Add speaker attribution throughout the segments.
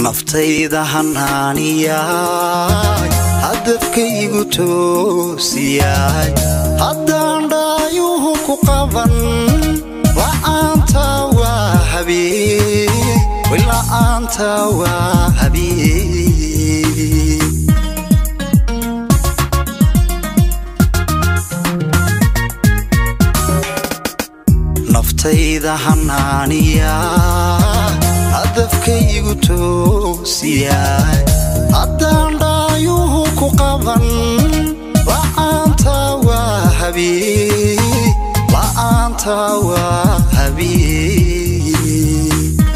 Speaker 1: naftayda hanaaniyaay hadafkaygu toosiyaay haddaan dhaayuhu ku qaban la'aanta waa habeen la'aanta waa habeen naftayda hanaaniyaa hadafkaygu toosiyaay haddaan dhaayuhu ku qaban la'aanta waa habeen la'aanta waa habeen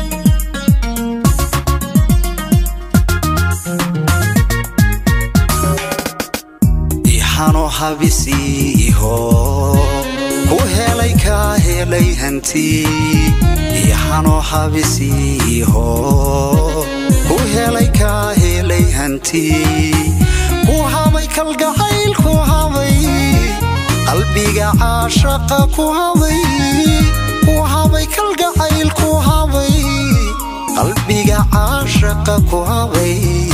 Speaker 1: ixano habisiiho ku helay kaa helay hanti ixano habisiiho ku helay kaa helay hanti ku habay kalgacayl ku habay qalbiga caashaqa ku habay ku habay kalgacayl ku habay qalbiga caashaqa ku habay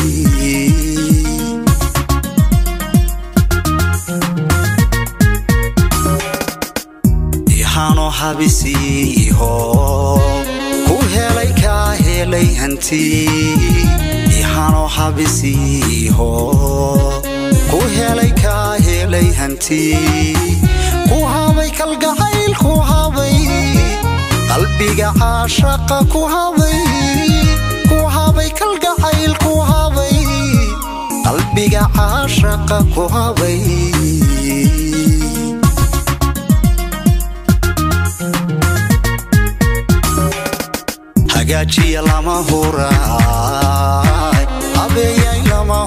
Speaker 1: ixano habisiiho ku helay kaa helay hanti ixano habisiiho ku helay kaa helay hanti ku habay kalgacayl ku habay qalbiga caashaqa ku habay ku habay kalgacayl ku habay qalbiga caashaqa ku habay hagaajiya lama huraay habeeyay lama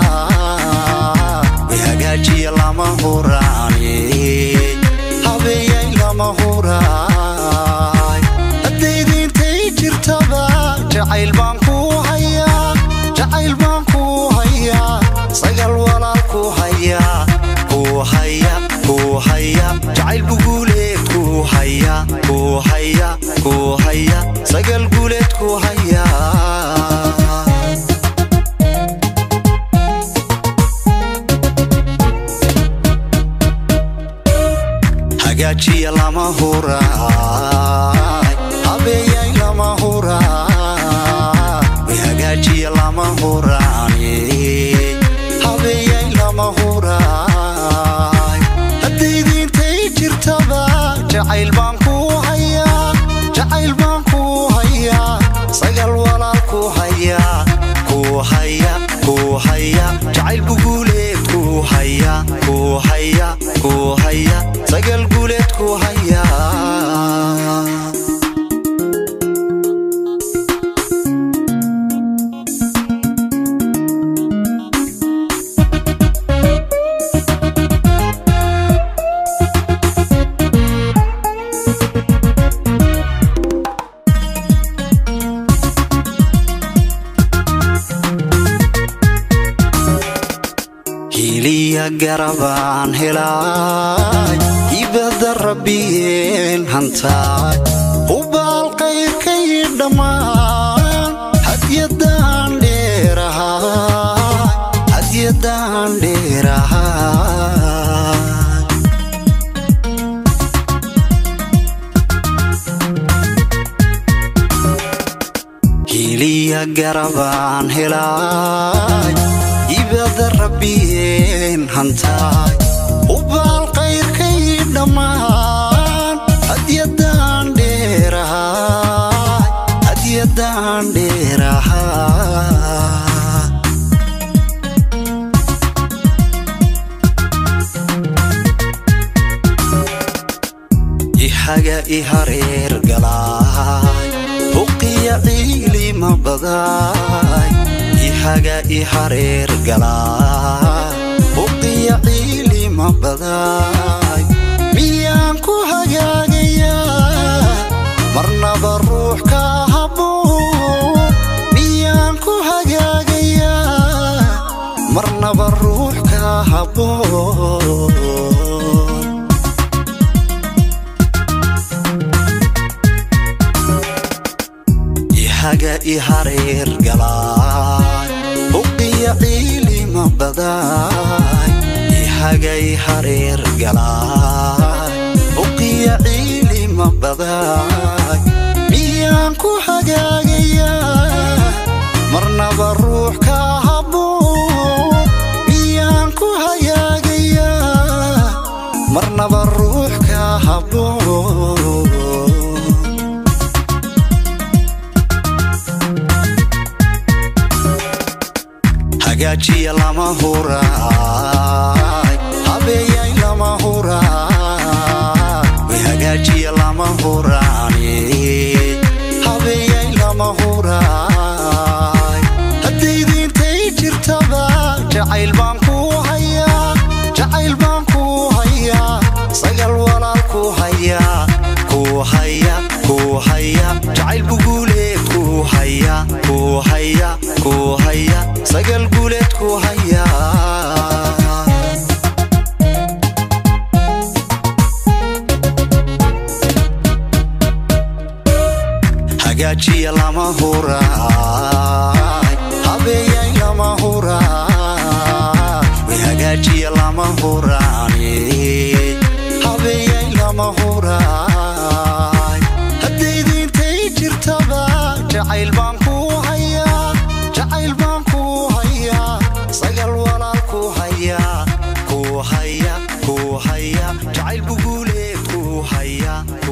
Speaker 1: huraay hagaajiya lama huraani habeeyay lama huraay haddaydiintay jirtaba jacayl baan ku hayaa jacayl baan ku hayaa sagal walaal ku hayaa ku haya ku haya jacayl buguuleed ku haya ku haya ku haya sagal guuleed ku haya hagaajiya lama huraay habeeyay lama huraay hagaajiya lama huraani habeeyay lama huraay haddaydiintay jirtaba jacayl baan ku hayaa jacayl baan ku hayaa sagal walaal ku hayaa ku haya ku haya jacayl buguuleed ku haya ku haya ku haya sagal guuleed ku haya hiliya garabaan helaay ibada rabbiyeen hantaay hubaal qayrkay dhammaan hadyadaan dheerahaay hadyadaan dheerahaay hiliya garabaan helaay ibada rabbiyeen hantaay hubaal qayrkay dhammaan hadyadaan dheerahaay hadyadaan dheerahaay ihaga i hareer galaay huqiya ciilima badaay ihaga i hareer galaay huqiya ciilima badaay miyaan ku hagaagayaa marnaba ruux ka habboon miyaan ku hagaagayaa marnaba ruux ka habboon ihaga i hareer galaay huqiya ciilima badaay ihaga i hareer galaay huqiya ciilima badaay miyaan ku hagaagayaa marnaba ruux ka haboon miyaan ku hagaagayaa marnaba ruux ka haboon hagaajiya lama huraay habeeyay lama huraay way hagaajiya lama huraani habeeyay lama huraay haddaydiintay jirtaba jacayl baan ku hayaa jacayl baan ku hayaa sagal walaal ku hayaa ku haya ku haya jacayl buguuleed ku haya ku haya ku haya sagal guuleed ku hayaa hagaajiya lama huraay habeeyay lama huraay way hagaajiya lama huraani habeeyay lama huraay haddaydiintay jirtaba jacayl baan ku hayaa jacayl baan ku hayaa sagal walaal ku hayaa ku haya ku haya jacayl buguuleed ku haya